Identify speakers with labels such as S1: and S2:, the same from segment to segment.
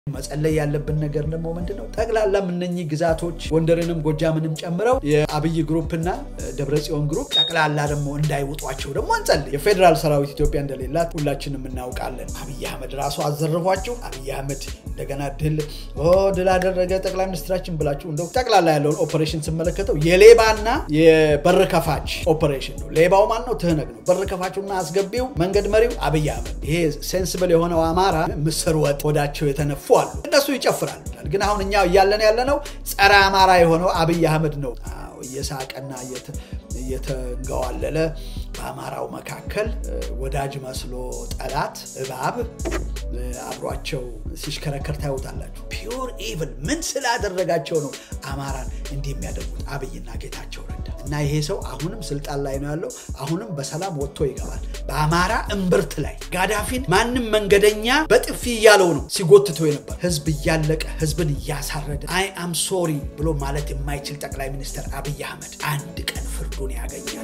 S1: መጸለይ ያለብን ነገር ደግሞ ምንድን ነው? ጠቅላላም እነኚህ ግዛቶች ጎንደርንም ጎጃምንም ጨምረው የአብይ ግሩፕና ደብረ ጽዮን ግሩፕ ጠቅላላ ደግሞ እንዳይውጧቸው ደግሞ እንጸልይ። የፌዴራል ሰራዊት ኢትዮጵያ እንደሌላት ሁላችንም እናውቃለን። አብይ አህመድ ራሱ አዘርፏችሁ አብይ አህመድ እንደገና ድል ድል አደረገ ጠቅላይ ሚኒስትራችን ብላችሁ እንደው ጠቅላላ ያለውን ኦፐሬሽን ስመለከተው የሌባና የበር ከፋች ኦፐሬሽን ነው። ሌባው ማን ነው? ትህነግ ነው። በር ከፋቹና አስገቢው መንገድ መሪው አብይ አህመድ። ይሄ ሴንስብል የሆነው አማራ ምስር ወጥ ወዳቸው የተነፉ አሉ። እነሱ ይጨፍራሉ። ግን አሁን እኛ እያለን ያለነው ጸረ አማራ የሆነው አብይ አህመድ ነው። እየሳቀና እየተንገዋለለ በአማራው መካከል ወዳጅ መስሎ ጠላት እባብ አብሯቸው ሲሽከረከር ታዩታላችሁ። ፒውር ኢቭል ምን ስላደረጋቸው ነው አማራን እንዲህ የሚያደርጉት? አብይና ጌታቸው ረዳ እና ይሄ ሰው አሁንም ስልጣን ላይ ነው ያለው። አሁንም በሰላም ወጥቶ ይገባል። በአማራ እምብርት ላይ ጋዳፊን ማንም መንገደኛ በጥፊ እያለው ነው ሲጎትተው የነበር ህዝብ እያለቀ ህዝብን እያሳረደ አይ አም ሶሪ ብሎ ማለት የማይችል ጠቅላይ ሚኒስትር አብይ አህመድ አንድ ቀን ፍርዱን ያገኛል።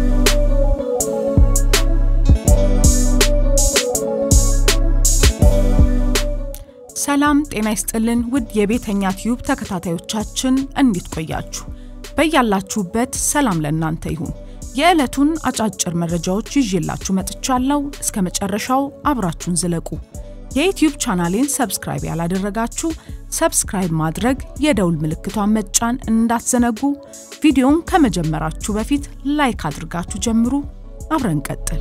S2: ሰላም ጤና ይስጥልን ውድ የቤተኛ ቲዩብ ተከታታዮቻችን እንዴት ቆያችሁ? በያላችሁበት ሰላም ለእናንተ ይሁን። የዕለቱን አጫጭር መረጃዎች ይዤላችሁ መጥቻለሁ። እስከ መጨረሻው አብራችሁን ዝለቁ። የዩትዩብ ቻናሌን ሰብስክራይብ ያላደረጋችሁ ሰብስክራይብ ማድረግ፣ የደውል ምልክቷን መጫን እንዳትዘነጉ። ቪዲዮውን ከመጀመራችሁ በፊት ላይክ አድርጋችሁ ጀምሩ። አብረን ቀጥል።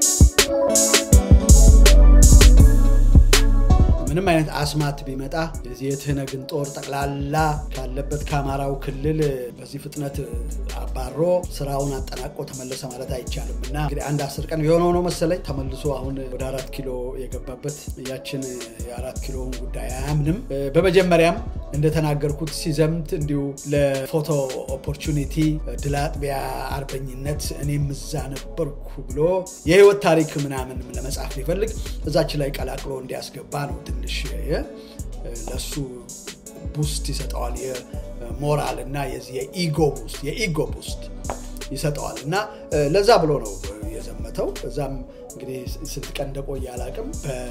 S1: ምንም አይነት አስማት ቢመጣ የዚህ የትህነግን ጦር ጠቅላላ ካለበት ከአማራው ክልል በዚህ ፍጥነት አባሮ ስራውን አጠናቆ ተመለሰ ማለት አይቻልም እና እንግዲህ አንድ አስር ቀን የሆነው ነው መሰለኝ ተመልሶ አሁን ወደ አራት ኪሎ የገባበት ያችን የአራት ኪሎውን ጉዳይ አያምንም። በመጀመሪያም እንደተናገርኩት ሲዘምት እንዲሁ ለፎቶ ኦፖርቹኒቲ ድል አጥቢያ አርበኝነት እኔም እዛ ነበርኩ ብሎ የህይወት ታሪክ ምናምን ለመጻፍ ሊፈልግ እዛች ላይ ቀላቅሎ እንዲያስገባ ነው ትንሽ ለሱ ቡስት ይሰጠዋል። የሞራል እና የዚህ የኢጎ ቡስት የኢጎ ቡስት ይሰጠዋል እና ለዛ ብሎ ነው የዘመተው። እዛም እንግዲህ ስንት ቀን እንደቆየ አላቅም።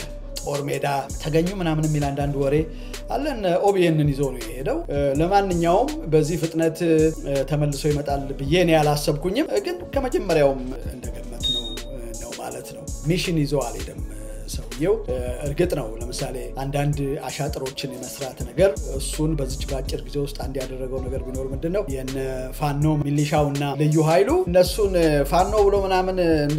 S1: በጦር ሜዳ ተገኙ ምናምን የሚል አንዳንድ ወሬ አለን። ኦቢኤንን ይዞ ነው የሄደው። ለማንኛውም በዚህ ፍጥነት ተመልሶ ይመጣል ብዬ እኔ አላሰብኩኝም፣ ግን ከመጀመሪያውም እንደገመት ነው ነው ማለት ነው። ሚሽን ይዞ አልሄደም ሰውየው እርግጥ ነው ለምሳሌ አንዳንድ አሻጥሮችን የመስራት ነገር እሱን በዚች በአጭር ጊዜ ውስጥ አንድ ያደረገው ነገር ቢኖር ምንድን ነው የነ ፋኖ ሚሊሻው እና ልዩ ኃይሉ እነሱን ፋኖ ብሎ ምናምን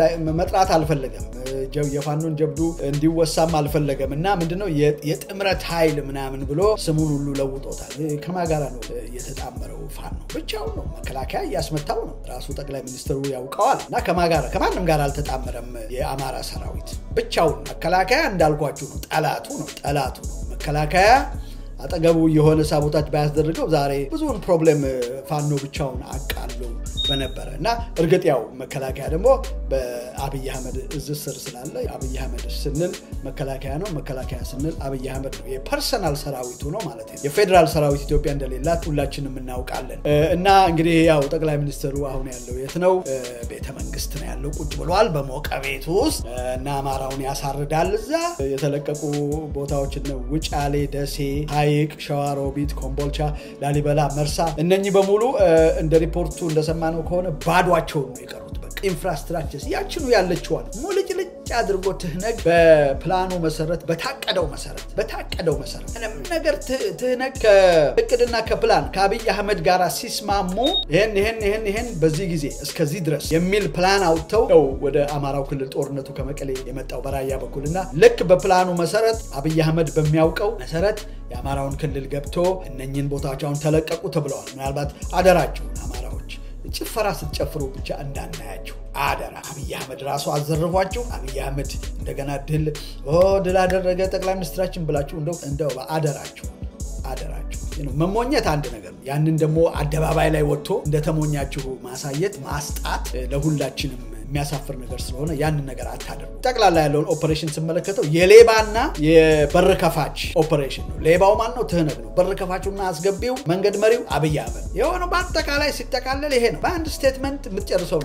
S1: መጥራት አልፈለገም። የፋኖን ጀብዱ እንዲወሳም አልፈለገም እና ምንድነው የጥምረት ኃይል ምናምን ብሎ ስሙን ሁሉ ለውጦታል። ከማ ጋራ ነው የተጣመረው? ፋኖ ብቻውን ነው። መከላከያ እያስመታው ነው። ራሱ ጠቅላይ ሚኒስትሩ ያውቀዋል። እና ከማ ጋራ ከማንም ጋር አልተጣመረም። የአማራ ሰራዊት ብቻውን መከላከያ እንዳልኳችሁ ነው። ጠላቱ ነው ጠላቱ ነው መከላከያ አጠገቡ የሆነ ሳቦታጅ ባያስደርገው ዛሬ ብዙውን ፕሮብሌም ፋኖ ብቻውን አቃሎ በነበረ እና እርግጥ ያው መከላከያ ደግሞ በአብይ አህመድ እዝ ስር ስላለ አብይ አህመድ ስንል መከላከያ ነው፣ መከላከያ ስንል አብይ አህመድ ነው። የፐርሰናል ሰራዊቱ ነው ማለት ነው። የፌዴራል ሰራዊት ኢትዮጵያ እንደሌላት ሁላችንም እናውቃለን። እና እንግዲህ ያው ጠቅላይ ሚኒስትሩ አሁን ያለው የት ነው? ቤተ መንግስት ነው ያለው። ቁጭ ብሏል በሞቀ ቤቱ ውስጥ እና አማራውን ያሳርዳል። እዛ የተለቀቁ ቦታዎች ውጫሌ፣ ደሴ ሐይቅ፣ ሸዋሮቢት፣ ኮምቦልቻ፣ ላሊበላ፣ መርሳ እነኚህ በሙሉ እንደ ሪፖርቱ እንደሰማነው ከሆነ ባዷቸውን ነው የቀሩት። በቃ ኢንፍራስትራክቸር ያችኑ ያለችዋል ሙልጭልጭ አድርጎ ትህነግ በፕላኑ መሰረት በታቀደው መሰረት በታቀደው መሰረት ምንም ነገር ትህነግ ከእቅድና ከፕላን ከአብይ አህመድ ጋር ሲስማሙ ይህን ይህን ይህን ይህን በዚህ ጊዜ እስከዚህ ድረስ የሚል ፕላን አውጥተው ነው ወደ አማራው ክልል ጦርነቱ ከመቀሌ የመጣው በራያ በኩልና ልክ በፕላኑ መሰረት አብይ አህመድ በሚያውቀው መሰረት የአማራውን ክልል ገብቶ እነኝን ቦታዎች አሁን ተለቀቁ ተብለዋል። ምናልባት አደራቸውን አማራዎች ጭፈራ ስትጨፍሩ ብቻ እንዳናያቸው አደራ። አብይ አህመድ ራሱ አዘርፏችሁ አብይ አህመድ እንደገና ድል ድል አደረገ ጠቅላይ ሚኒስትራችን ብላችሁ እንደው እንደው አደራችሁ አደራችሁ። መሞኘት አንድ ነገር ነው። ያንን ደግሞ አደባባይ ላይ ወጥቶ እንደተሞኛችሁ ማሳየት ማስጣት ለሁላችንም የሚያሳፍር ነገር ስለሆነ ያንን ነገር አታደርጉ። ጠቅላላ ያለውን ኦፐሬሽን ስመለከተው የሌባና የበር ከፋች ኦፐሬሽን ነው። ሌባው ማን ነው? ትህነግ ነው። በር ከፋቹና አስገቢው መንገድ መሪው አብይ አህመድ የሆነው በአጠቃላይ ሲጠቃለል ይሄ ነው። በአንድ ስቴትመንት የምትጨርሰው ነገር ነው።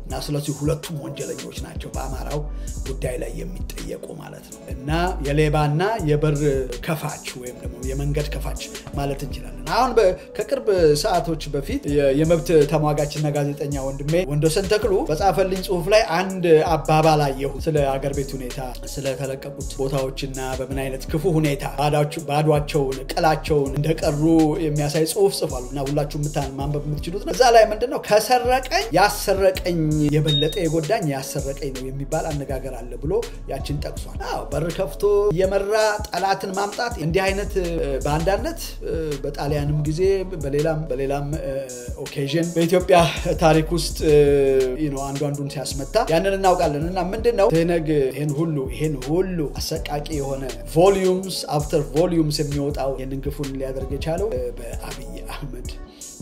S1: እና ስለዚህ ሁለቱም ወንጀለኞች ናቸው በአማራው ጉዳይ ላይ የሚጠየቁ ማለት ነው እና የሌባና የበር ከፋች ወይም ደግሞ የመንገድ ከፋች ማለት እንችላለን። አሁን ከቅርብ ሰዓቶች በፊት የመብት ተሟጋችና ጋዜጠኛ ወንድሜ ወንዶሰን ተክሉ በጻፈልኝ ጽሁፍ ላይ አንድ አባባል አየሁ። ስለ አገር ቤት ሁኔታ፣ ስለተለቀቁት ቦታዎችና በምን አይነት ክፉ ሁኔታ ባዷቸውን ቅላቸውን እንደቀሩ የሚያሳይ ጽሁፍ ጽፏል እና ሁላችሁ ማንበብ የምትችሉት ነው። እዛ ላይ ምንድነው ከሰረቀኝ ያሰረቀኝ የበለጠ የጎዳኝ ያሰረቀኝ ነው የሚባል አነጋገር አለ ብሎ ያችን ጠቅሷል። አዎ በር ከፍቶ እየመራ ጠላትን ማምጣት እንዲህ አይነት በአንዳነት በጣሊያንም ጊዜ በሌላም በሌላም ኦኬዥን በኢትዮጵያ ታሪክ ውስጥ አንዱ አንዱን ሲያስመታ ያንን እናውቃለን እና ምንድን ነው ትህነግ ይህን ሁሉ ይህን ሁሉ አሰቃቂ የሆነ ቮሊዩምስ አፍተር ቮሊዩምስ የሚወጣው ይህንን ግፉን ሊያደርግ የቻለው በአብይ አህመድ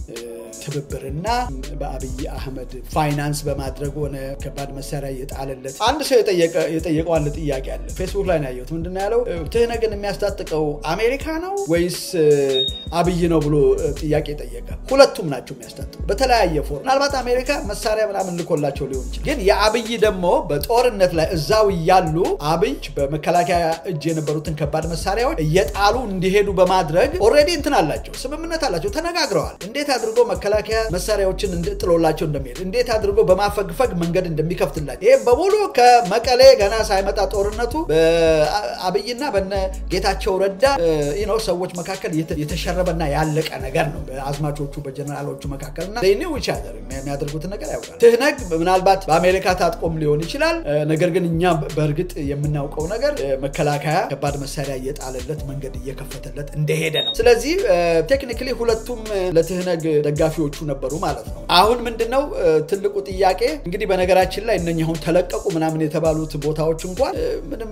S1: ትብብርና በአብይ አህመድ ፋይናንስ በማድረግ ሆነ ከባድ መሳሪያ እየጣለለት አንድ ሰው የጠየቀው አንድ ጥያቄ አለ። ፌስቡክ ላይ ነው ያየሁት። ምንድን ነው ያለው? ትህነግን የሚያስታጥቀው አሜሪካ ነው ወይስ አብይ ነው ብሎ ጥያቄ ጠየቀ። ሁለቱም ናቸው የሚያስታጥቀው በተለያየ ፎርም። ምናልባት አሜሪካ መሳሪያ ምናምን ልኮላቸው ሊሆን ይችላል። ግን የአብይ ደግሞ በጦርነት ላይ እዛው እያሉ አብይ በመከላከያ እጅ የነበሩትን ከባድ መሳሪያዎች እየጣሉ እንዲሄዱ በማድረግ ኦልሬዲ እንትን አላቸው፣ ስምምነት አላቸው፣ ተነጋግረዋል። እንዴት አድርጎ መከላከያ መሳሪያዎችን ጥሎላቸው እንደሚሄድ እንዴት አድርጎ በማፈግፈግ መንገድ እንደሚከፍትላቸው ይህም በሙሉ ከመቀሌ ገና ሳይመጣ ጦርነቱ በአብይና በነ ጌታቸው ረዳ ነው ሰዎች መካከል የተሸረበና ያለቀ ነገር ነው። በአዝማቾቹ በጀነራሎቹ መካከል እና ኒው ቻዘር የሚያደርጉትን ነገር ያውቃል። ትህነግ ምናልባት በአሜሪካ ታጥቆም ሊሆን ይችላል። ነገር ግን እኛ በእርግጥ የምናውቀው ነገር መከላከያ ከባድ መሳሪያ እየጣለለት መንገድ እየከፈተለት እንደሄደ ነው። ስለዚህ ቴክኒክሊ ሁለቱም ለትህነግ ደጋፊዎቹ ነበሩ ማለት ነው። አሁን ምንድነው ትልቁ ጥያቄ እንግዲህ በነገራችን ላይ እነኚህ አሁን ተለቀቁ ምናምን የተባሉት ቦታዎች እንኳን ምንም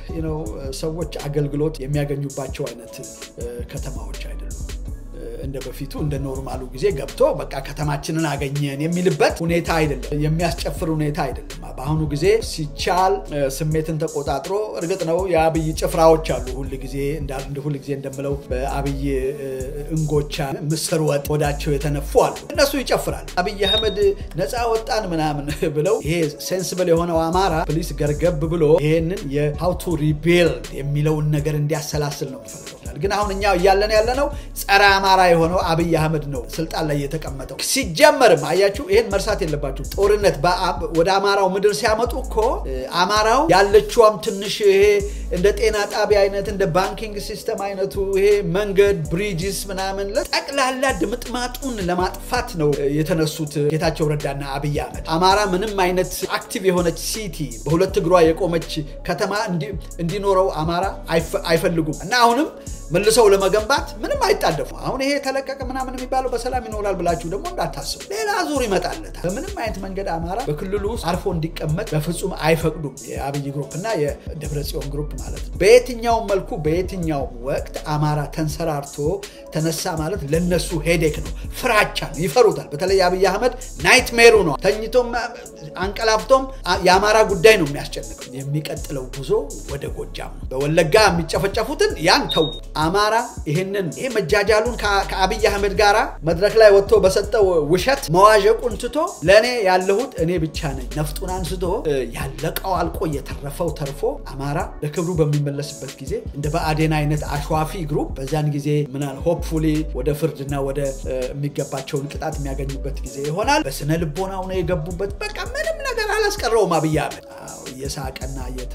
S1: ሰዎች አገልግሎት የሚያገኙባቸው አይነት ከተማዎች አይደሉም። እንደ በፊቱ እንደ ኖርማሉ ጊዜ ገብቶ በቃ ከተማችንን አገኘን የሚልበት ሁኔታ አይደለም። የሚያስጨፍር ሁኔታ አይደለም። በአሁኑ ጊዜ ሲቻል ስሜትን ተቆጣጥሮ እርግጥ ነው የአብይ ጭፍራዎች አሉ። ሁል ጊዜ ሁል ጊዜ እንደምለው በአብይ እንጎቻ ምስር ወጥ ወዳቸው የተነፉ አሉ። እነሱ ይጨፍራል። አብይ አህመድ ነፃ ወጣን ምናምን ብለው ይሄ ሴንስብል የሆነው አማራ ፕሊስ ገርገብ ብሎ ይሄንን የሃው ቱ ሪቢልድ የሚለውን ነገር እንዲያሰላስል ነው የምፈልገው። ግን አሁን እኛ እያለን ያለነው ጸረ አማራ የሆነው አብይ አህመድ ነው ስልጣን ላይ የተቀመጠው። ሲጀመርም አያችሁ፣ ይህን መርሳት የለባችሁ። ጦርነት ወደ አማራው ምድር ሲያመጡ እኮ አማራው ያለችዋም ትንሽ ይሄ እንደ ጤና ጣቢያ አይነት እንደ ባንኪንግ ሲስተም አይነቱ ይሄ መንገድ ብሪጅስ ምናምን ለጠቅላላ ድምጥማጡን ለማጥፋት ነው የተነሱት ጌታቸው ረዳና አብይ አህመድ። አማራ ምንም አይነት አክቲቭ የሆነች ሲቲ በሁለት እግሯ የቆመች ከተማ እንዲኖረው አማራ አይፈልጉም እና አሁንም መልሰው ለመገንባት ምንም አይጣደፉ። አሁን ይሄ ተለቀቀ ምናምን የሚባለው በሰላም ይኖራል ብላችሁ ደግሞ እንዳታስቡ። ሌላ ዙር ይመጣለታል። በምንም አይነት መንገድ አማራ በክልሉ ውስጥ አርፎ እንዲቀመጥ በፍጹም አይፈቅዱም። የአብይ ግሩፕ እና የደብረ ጽዮን ግሩፕ ማለት ነው። በየትኛውም መልኩ በየትኛውም ወቅት አማራ ተንሰራርቶ ተነሳ ማለት ለነሱ ሄዴክ ነው፣ ፍራቻ ነው፣ ይፈሩታል። በተለይ አብይ አህመድ ናይትሜሩ ነው። ተኝቶም አንቀላፍቶም የአማራ ጉዳይ ነው የሚያስጨንቀው። የሚቀጥለው ጉዞ ወደ ጎጃም ነው። በወለጋ የሚጨፈጨፉትን ያን ተው አማራ ይህንን ይህ መጃጃሉን ከአብይ አህመድ ጋራ መድረክ ላይ ወጥቶ በሰጠው ውሸት መዋዠቁን ትቶ ለእኔ ያለሁት እኔ ብቻ ነኝ፣ ነፍጡን አንስቶ ያለቀው አልቆ የተረፈው ተርፎ አማራ ለክብሩ በሚመለስበት ጊዜ እንደ በአዴን አይነት አሸዋፊ ግሩፕ በዚያን ጊዜ ምናል ሆፕፉሊ ወደ ፍርድና ወደ የሚገባቸውን ቅጣት የሚያገኙበት ጊዜ ይሆናል። በስነ ልቦናው ነው የገቡበት። በቃ ምንም ነገር አላስቀረውም አብይ አህመድ እየሳቀና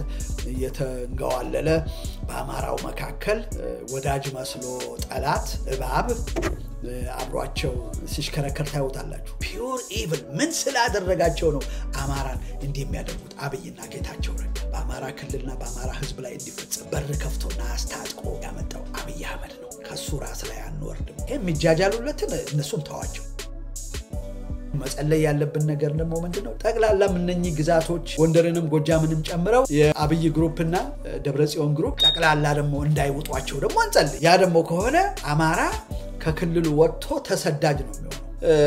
S1: እየተንገዋለለ በአማራው መካከል ወዳጅ መስሎ ጠላት እባብ አብሯቸው ሲሽከረከር ታዩታላችሁ። ፒውር ኢቭል ምን ስላደረጋቸው ነው አማራን እንዲህ የሚያደርጉት? አብይና ጌታቸው ረዳ በአማራ ክልልና በአማራ ሕዝብ ላይ እንዲፈጸም በር ከፍቶና አስታጥቆ ያመጣው አብይ አህመድ ነው። ከሱ ራስ ላይ አንወርድም። የሚጃጃሉለትን እነሱን ተዋቸው። መጸለይ ያለብን ነገር ደግሞ ምንድነው? ጠቅላላም እነኚህ ግዛቶች ጎንደርንም ጎጃምንም ጨምረው የአብይ ግሩፕና ደብረጽዮን ግሩፕ ጠቅላላ ደግሞ እንዳይውጧቸው ደግሞ እንጸልይ። ያ ደግሞ ከሆነ አማራ ከክልሉ ወጥቶ ተሰዳጅ ነው የሚሆነው።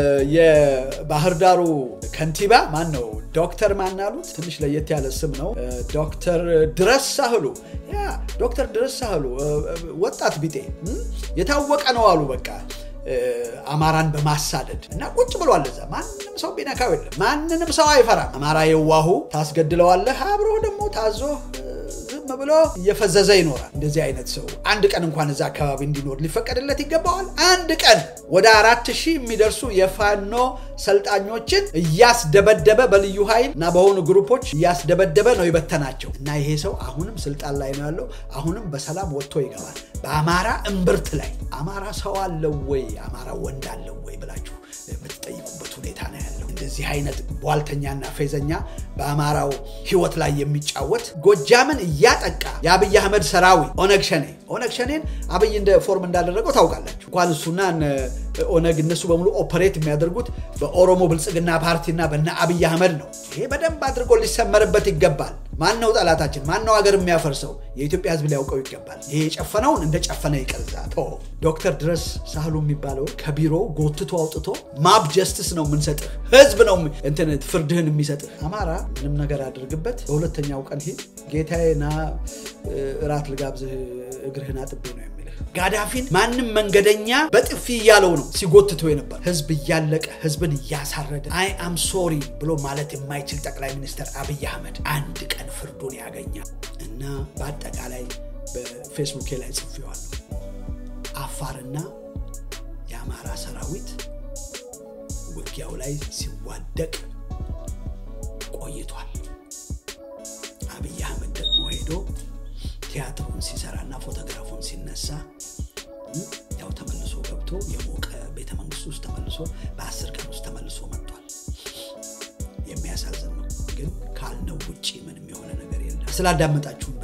S1: የባህር ዳሩ ከንቲባ ማን ነው? ዶክተር ማን አሉት? ትንሽ ለየት ያለ ስም ነው። ዶክተር ድረስ ሳህሉ። ያ ዶክተር ድረስ ሳህሉ ወጣት ቢጤ የታወቀ ነው አሉ በቃ አማራን በማሳደድ እና ቁጭ ብሏል እዛ። ማንም ሰው ቢነካው የለም። ማንንም ሰው አይፈራም። አማራ የዋሁ ታስገድለዋለህ፣ አብሮ ደግሞ ታዞ ዝም ብሎ እየፈዘዘ ይኖራል። እንደዚህ አይነት ሰው አንድ ቀን እንኳን እዛ አካባቢ እንዲኖር ሊፈቀድለት ይገባዋል። አንድ ቀን ወደ አራት ሺህ የሚደርሱ የፋኖ ሰልጣኞችን እያስደበደበ በልዩ ኃይል እና በሆኑ ግሩፖች እያስደበደበ ነው የበተናቸው እና ይሄ ሰው አሁንም ስልጣን ላይ ነው ያለው። አሁንም በሰላም ወጥቶ ይገባል። በአማራ እምብርት ላይ አማራ ሰው አለው ወይ አማራ ወንድ አለው ወይ ብላችሁ የምትጠይቁበት ሁኔታ ነው ያለው። እንደዚህ አይነት ቧልተኛና ፌዘኛ በአማራው ሕይወት ላይ የሚጫወት ጎጃምን እያጠቃ የአብይ አህመድ ሰራዊት ኦነግ ሸኔ ኦነግ ሸኔን አብይ እንደ ፎርም እንዳደረገው ታውቃላችሁ። እንኳን እሱና ኦነግ እነሱ በሙሉ ኦፐሬት የሚያደርጉት በኦሮሞ ብልጽግና ፓርቲና በነ አብይ አህመድ ነው። ይሄ በደንብ አድርጎ ሊሰመርበት ይገባል። ማን ነው ጠላታችን? ማን ነው ሀገር የሚያፈርሰው? የኢትዮጵያ ሕዝብ ሊያውቀው ይገባል። ይሄ የጨፈነውን እንደ ጨፈነ ይቀርዛ። ዶክተር ድረስ ሳህሉ የሚባለው ከቢሮ ጎትቶ አውጥቶ ማብ ጀስትስ ነው የምንሰጥህ፣ ህዝብ ነው እንትን ፍርድህን የሚሰጥህ። አማራ ምንም ነገር አድርግበት፣ በሁለተኛው ቀን ሂድ ጌታዬ ና እራት ልጋብዝህ እግርህን አጥቤ ነው የሚልህ። ጋዳፊን ማንም መንገደኛ በጥፊ እያለው ነው ሲጎትቶ የነበር። ህዝብ እያለቀ ህዝብን እያሳረደ አይ አም ሶሪ ብሎ ማለት የማይችል ጠቅላይ ሚኒስትር አብይ አህመድ አንድ ቀን ፍርዱን ያገኛል እና በአጠቃላይ በፌስቡኬ ላይ ጽፌዋለሁ። አፋርና የአማራ ሰራዊት ውጊያው ላይ ሲዋደቅ ቆይቷል። አብይ አህመድ ደግሞ ሄዶ ቲያትሩን ሲሰራና ፎቶግራፉን ሲነሳ ያው ተመልሶ ገብቶ የሞቀ ቤተ መንግስት ውስጥ ተመልሶ በአስር ቀን ውስጥ ተመልሶ መጥቷል። የሚያሳዝን ነው፣ ግን ካልነው ውጭ ምንም የሆነ ነገር የለም። ስላዳመጣችሁ